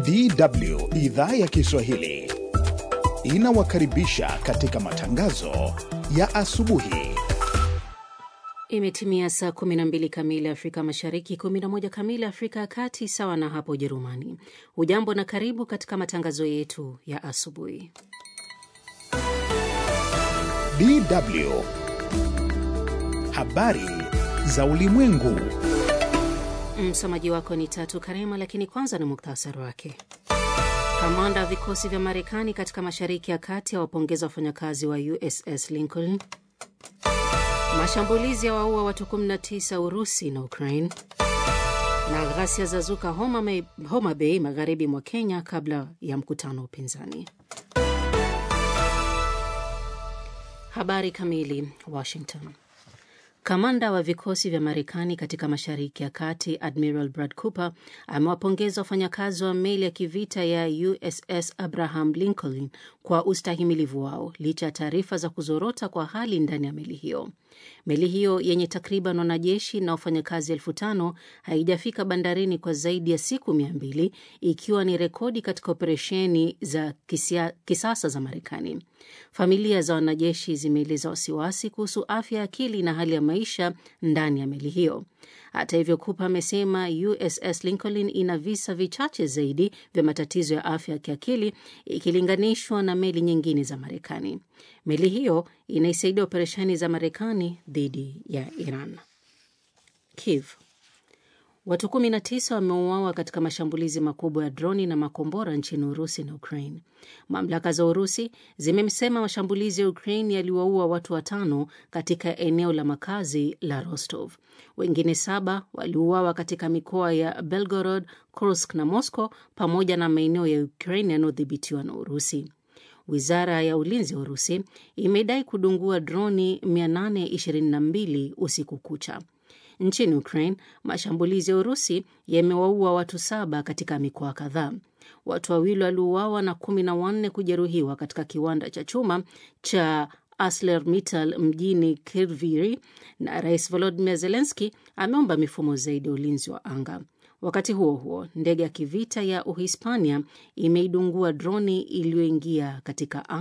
DW idhaa ya Kiswahili inawakaribisha katika matangazo ya asubuhi. Imetimia saa 12 kamili Afrika Mashariki, 11 kamili Afrika ya Kati, sawa na hapo Ujerumani. Hujambo na karibu katika matangazo yetu ya asubuhi. DW habari za ulimwengu. Msomaji wako ni Tatu Karema, lakini kwanza ni muktasari wake. Kamanda wa vikosi vya Marekani katika Mashariki ya Kati awapongeza wafanyakazi wa USS Lincoln. Mashambulizi ya waua watu 19 Urusi na Ukraine, na ghasia za zuka Homa, Homa Bay magharibi mwa Kenya kabla ya mkutano wa upinzani. Habari kamili. Washington. Kamanda wa vikosi vya Marekani katika Mashariki ya Kati Admiral Brad Cooper amewapongeza wafanyakazi wa meli ya kivita ya USS Abraham Lincoln kwa ustahimilivu wao licha ya taarifa za kuzorota kwa hali ndani ya meli hiyo. Meli hiyo yenye takriban wanajeshi na wafanyakazi elfu tano haijafika bandarini kwa zaidi ya siku mia mbili ikiwa ni rekodi katika operesheni za kisia, kisasa za Marekani. Familia za wanajeshi zimeeleza wasiwasi kuhusu afya ya akili na hali ya maisha ndani ya meli hiyo. Hata hivyo, Cooper amesema USS Lincoln ina visa vichache zaidi vya matatizo ya afya ya kiakili ikilinganishwa na meli nyingine za Marekani. Meli hiyo inaisaidia operesheni za Marekani dhidi ya Iran. Kiev. Watu 19 wameuawa katika mashambulizi makubwa ya droni na makombora nchini Urusi na Ukraine. Mamlaka za Urusi zimesema mashambulizi ya Ukraine yaliwaua watu watano katika eneo la makazi la Rostov. Wengine saba waliuawa katika mikoa ya Belgorod, Kursk na Moscow pamoja na maeneo ya Ukraine yanayodhibitiwa na Urusi. Wizara ya ulinzi wa Urusi imedai kudungua droni 822 usiku kucha. Nchini Ukraine, mashambulizi ya Urusi yamewaua watu saba katika mikoa kadhaa. Watu wawili waliuawa na kumi na wanne kujeruhiwa katika kiwanda cha chuma cha ArcelorMittal mjini Kryvyi, na Rais Volodymyr Zelensky ameomba mifumo zaidi ya ulinzi wa anga. Wakati huo huo, ndege ya kivita ya Uhispania imeidungua droni iliyoingia katika